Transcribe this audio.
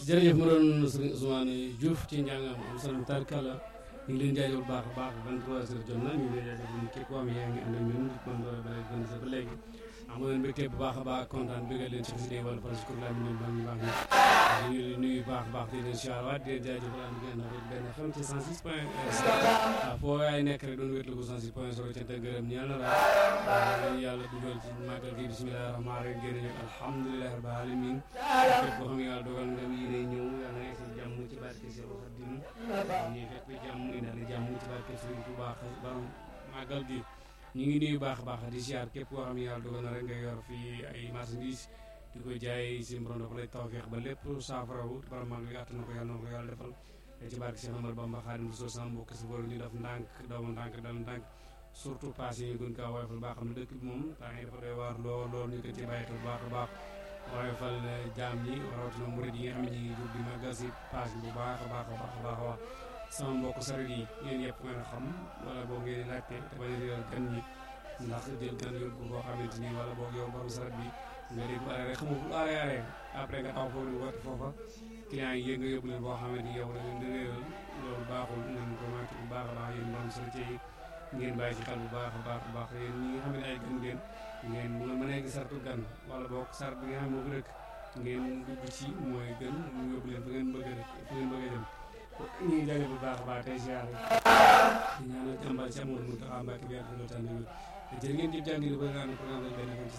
jërëjëf mu doon sëriñ Ousmane Diouf ci njàngam am solo tarkala ñu ngi leen jaajëfal baax a baax 23 heures jot na ñu ngi leen jaajëfal ñu képp koo xam yaa ngi ànd ak ñun kon ba léegi ba léegi am leen mbégte bu baax a baax kontaan bëggal leen ci xasida wala parce que laa ñu baax ñu baax ñu ngi leen nuyu baax a baax di leen siyaaraat di leen jaajëfal am ngeen ak benn xam ci 106 point waaw foo waay nekk rek doon wétlu ko 106 point solo cant ak gërëm ñeel na la yàlla dugal ci màggal gi bismillahi rahmaani rahim génn ñu alhamdulilahi rabbil alamin képp koo xam ne yàlla dogal nga yi day ñëw yàlla na egsi jàmm ci barke Seex Xaadim ñuy fekk jàmm indaale jàmm ci barke Sëriñ Tuubaa borom màggal gi ñu ngi nuyu baax a baax di siyaar képp koo xam ne yàlla dogal na rek nga yor fii ay marchandises di ko jaay si borom dafa lay tawfeex ba lépp saafarawu borom mag bi àtt na ko yàlla na ko yàlla defal ci barke Cheikh Amadou Bamba Xaadimu Rasuul sama mbokk si boolu ñu def ndànk doomu ndànk dal ndànk surtout pass yi ñu gën kaa woyofal baax xam ne dëkk bi moom temps yi dafa doy waar lool lool ñu ko ci bàyyi xel baax a baax woyofal jaam ñi rawatina murid yi nga xam ne ñu ngi jóg di màggal si pass bu baax a baax a baax a baax a baax sama mbokk saret yi yéen yëpp ngeen a xam wala boog ngeen laajte te bañ a réeral gan ñi ndax jël gan yóbbu boo xamante ni wala boog yow borom saret bi nga dégg arrêt rek xamoo fu arrêt arrêt après nga taw foofu woote foofa client yi yéeg nga yóbbu leen boo xamante ni yow da leen di réeral loolu baaxul nañ ko moytu bu baax a baax yéen borom saret yi ngeen bàyyi ci xel bu baax a baax a baax yéen ñi nga xam ne ay gan ngeen ngeen bu nga mënee gis sartu gan wala boog sart bi nga xam ne moo ko rëkk ngeen dugg ci mooy gën mu yóbbu leen fa ngeen bëgg a fa ngeen bëgg a dem ñu ngi jaajëfal bu baax a baax tey ziar di ñaanal jàmbaar ci amoon mu taxaw mbàkk bi ak loolu tànn jërë ngeen jëf jàngi ba nga am programme benn fan ci